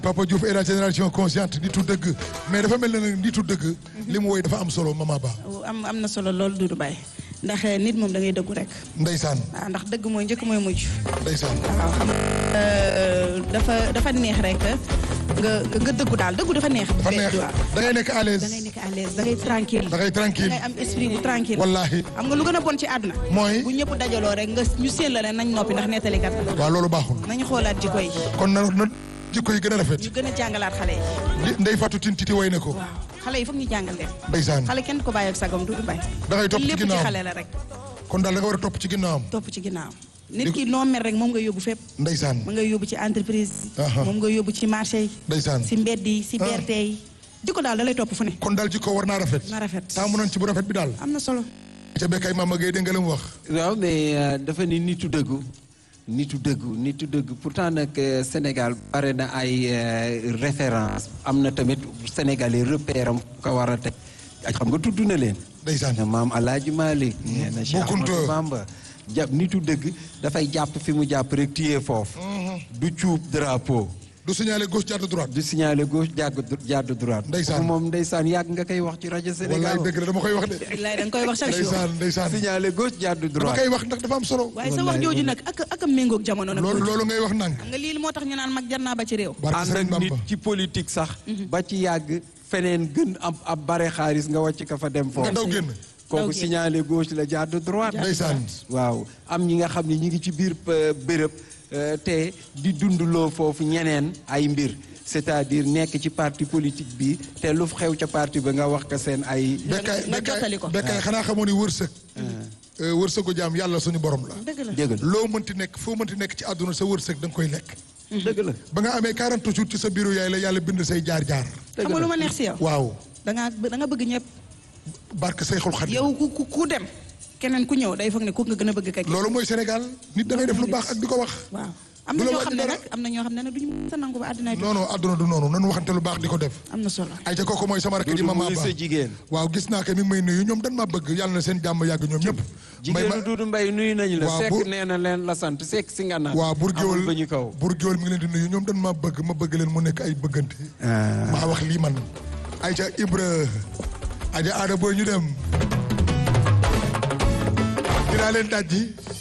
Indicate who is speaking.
Speaker 1: Papa Diouf est la génération consciente nitu dëgg mais dafa mel ne nag nitu dëgg li mu woy dafa am solo mama ba
Speaker 2: am am na solo loolu Doudou Baye ndax nit moom da ngay dëggu rek
Speaker 1: ndeysaan
Speaker 2: waaw ndax dëgg mooy njëkk mooy mujj
Speaker 1: ndeysaan
Speaker 2: waaw xam nga dafa dafa neex rek nga nga dëggu daal dëggu dafa neex
Speaker 1: dafa neex
Speaker 2: waaw
Speaker 1: da ngay nekk à l'aise
Speaker 2: da ngay nekk à l'aise da ngay tranquille
Speaker 1: da ngay
Speaker 2: da
Speaker 1: tranquille
Speaker 2: ngay am esprit bu tranquille
Speaker 1: wallahi
Speaker 2: xam nga lu gën a bon ci àdduna
Speaker 1: mooy
Speaker 2: bu ñëpp dajaloo rek nga ñu séen la ne nañ noppi ndax nettalikat la
Speaker 1: waaw loolu baaxul
Speaker 2: nañu xoolaat jikko yi
Speaker 1: kon na na jikko yi gën a rafet
Speaker 2: ñu gën a jàngalaat xale yi
Speaker 1: li ndey Fatou Tine Titi way ne ko
Speaker 2: waaw xale yi foog ñu jàngal leen
Speaker 1: ndeysaan
Speaker 2: xale kenn du ko bàyyi ak sagam Doudou Baye
Speaker 1: da ngay topp ci
Speaker 2: lépp ci
Speaker 1: ginnaawam
Speaker 2: xale la rek
Speaker 1: kon daal da nga war a topp ci ginnaawam
Speaker 2: topp ci ginnaaw nit ki noo mel rek moom nga yóbbu fépp
Speaker 1: ndeysaan
Speaker 2: moom nga yóbbu ci entreprise
Speaker 1: Aha.
Speaker 2: moom nga yóbbu ci marché yi
Speaker 1: ndeysaan
Speaker 2: si mbedd yi si
Speaker 1: Ah.
Speaker 2: BRT yi jikko daal da lay topp fu ne
Speaker 1: kon daal jikko war naa rafet
Speaker 2: na rafet
Speaker 1: taamu nañ ci bu rafet bi daal
Speaker 2: am na solo
Speaker 1: ca bekkay Mama Gueye dégg nga la mu wax
Speaker 3: waaw mais euh, dafa ni nitu dëggu nitu dëggu nitu dëggu pourtant nag euh, Sénégal bare na ay euh, référence am na tamit sénégalais repère am ko war a teg ak xam nga tudd na leen
Speaker 1: ndeysaan
Speaker 3: maam Alaaji Malick nee na Cheikh
Speaker 1: Boukounta.
Speaker 3: Ahmadou Bamba jàpp nitu dëgg dafay jàpp fi mu jàpp rek téye foofu du cuub drapeau
Speaker 1: du signaler gauche jàdd droite
Speaker 3: du signaler gauche jàgg jàdd droite
Speaker 1: Ndeysaan.
Speaker 3: kooku moom ndeysaan yàgg nga koy wax ci rajo Sénégal
Speaker 1: wallaay dëgg la dama koy wax de
Speaker 2: wallaay da nga koy wax chaque jour
Speaker 1: ndeysaan ndeysaan
Speaker 3: signaler gauche jàdd
Speaker 1: dama
Speaker 3: droite
Speaker 1: koy wax ndax dafa am solo
Speaker 2: waaye sa wax jooju nag ak ak a méngoog jamono nag
Speaker 1: loolu loolu ngay wax nànk
Speaker 2: xam nga lii moo tax ñu naan mag jar naa ba ci réew
Speaker 1: barke
Speaker 3: ànd
Speaker 1: Sëriñ
Speaker 3: ak nit
Speaker 1: Bamba
Speaker 3: ci politique sax ba ci yàgg feneen gën ab ab bare xaalis nga wàcc ka fa dem
Speaker 1: nga
Speaker 3: foofu
Speaker 1: daw génn
Speaker 3: kooku
Speaker 2: génn.
Speaker 3: signalé gauche la jàdd droite
Speaker 1: ndeysaan
Speaker 3: waaw am ñi nga xam ne ñi ngi ci biir euh, béréb euh, te di dundloo foofu ñeneen ay mbir c'est-à-dire nekk ci parti politique bi te lu xew ca parti ba nga wax ka seen ay
Speaker 1: bekkaay
Speaker 2: nga jottali ko.
Speaker 1: bekkaay xanaa xamoo ni wërsëg Euh, wërsëgu jaam yàlla suñu borom la
Speaker 2: dëgg la
Speaker 3: dëgg la
Speaker 1: loo mënti nekk foo mënti nekk ci àdduna sa wërsëg da nga koy lekk
Speaker 3: dëgg la
Speaker 1: ba nga amee 40 jours ci sa bureau yaay la yàlla bind say jaar-jaar
Speaker 2: xam nga lu ma neex si yow
Speaker 1: waaw
Speaker 2: da ngaa da nga bëgg ñëpp
Speaker 1: barke Seyxul Xadim
Speaker 2: yow ku ku ku dem keneen ku ñëw day foog ne ku nga gën a bëgg kay
Speaker 1: loolu mooy Sénégal nit da ngay def lu baax ak di ko wax
Speaker 2: waaw am
Speaker 1: du
Speaker 2: na
Speaker 1: la
Speaker 2: ñoo xam ne
Speaker 1: wàññi
Speaker 2: nag am na ñoo xam ne nag duñu mën a nangu ba àddina
Speaker 1: non non àdduna du noonu nanu waxante lu baax di ko def
Speaker 2: am na solo
Speaker 1: ay ca kooku mooy sama rakk ji
Speaker 3: Dudu
Speaker 1: mama
Speaker 3: muy
Speaker 1: ba
Speaker 3: sa jigéen
Speaker 1: waaw gis naa ko mi ngi may nuyu ñoom dan maa bëgg yàlla na seen jàmm yàgg ñoom ñëpp may ma
Speaker 3: jigéenu Dudu Mbay nuyu nañu la
Speaker 1: Waaw,
Speaker 3: sekk
Speaker 1: bu-
Speaker 3: nee na leen la sant sekk si nga naan
Speaker 1: waaw bur géwël
Speaker 3: amul ba ñu kaw
Speaker 1: bur géwël mi ngi leen di nuyu ñoom dan maa bëgg ma bëgg leen mu nekk ay bëggante maa wax lii man ay ca Ibra aja aada booy ñu dem dinaa leen dajji